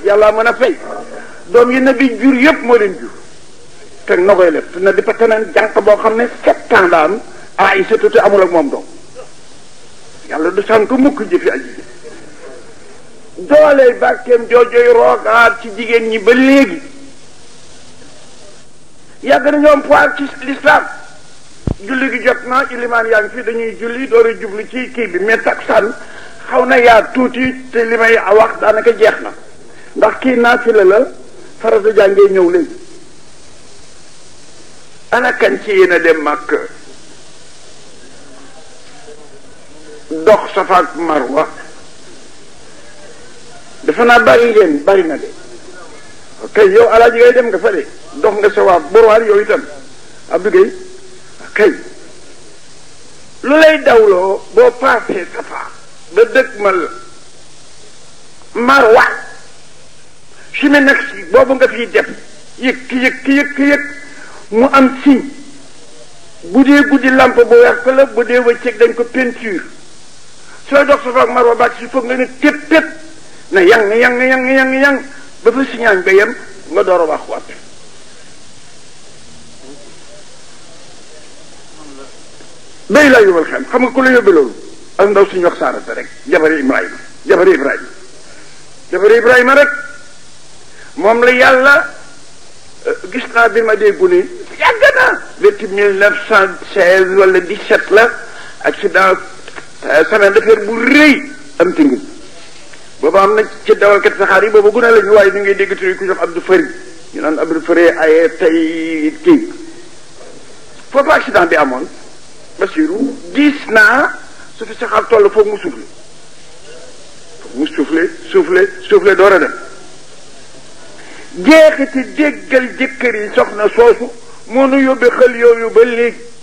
yàlla mën a fay doom yi nabi jur yëpp moo leen jur te na koy lef na di pataneen jànq boo xam ne sept ans la am Aïssa te amul ak moom doom yàlla du sànk mukk jëfi aji doole bàkkeem joojoy roogaat ci jigéen ñi ba léegi yàgg na ñoom poir ci l'islam julli gi jot na ilimaan yaa ngi fi dañuy julli door a jublu ci kii bi mais takkusaan xaw na yaa tuuti te li may wax daanaka jeex na ndax kii naafila la farata jàngee ñëw léegi ana kan ci yéen a dem màkk dox Safa ak Marwa dafa naa bari ngeen bari na de ok yow alaaji ngay dem nga fa de dox nga sa waa borwaar yow itam Abdou Gueye kay lu lay dawloo boo paasee Safa ba dëkk mal Marwa si me nag si boobu nga fiy def yëg ki yëg ki yëg ki yëg mu am signe bu dee guddi lampe bu wert la bu dee wëccëg dañ ko peinture sooy dox Safa ak Marwa baag si foog nga ne tép tép na yang yang yang yang yang ba fa siñaañ ba yem nga door a wax waat bay laa yóbbal xam xam nga ku la yóbbe loolu ak ndaw suñu wax saarata rek jabari Ibrahima jabari Ibrahima jabari Ibrahima rek moom la yàlla gis naa bi ma déggu ni yàgg na depuis mille neuf cent seize wala dix-sept la accident semaine d'affaires bu rëy am tingi booba am na ci dawalkat saxaar yi booba gune la ñu waaye ñu ngi dégg turi ku jox Abdou Fari ñu naan Abdou Fari ay tey kii foofu accident bi amoon Basiru gis naa su fi saxaar toll foog mu soufflé foog mu soufflé soufflé soufflé door a dem jeexiti déggal jëkkër yi soxna soosu moo nu yóbbee xel yooyu ba léegi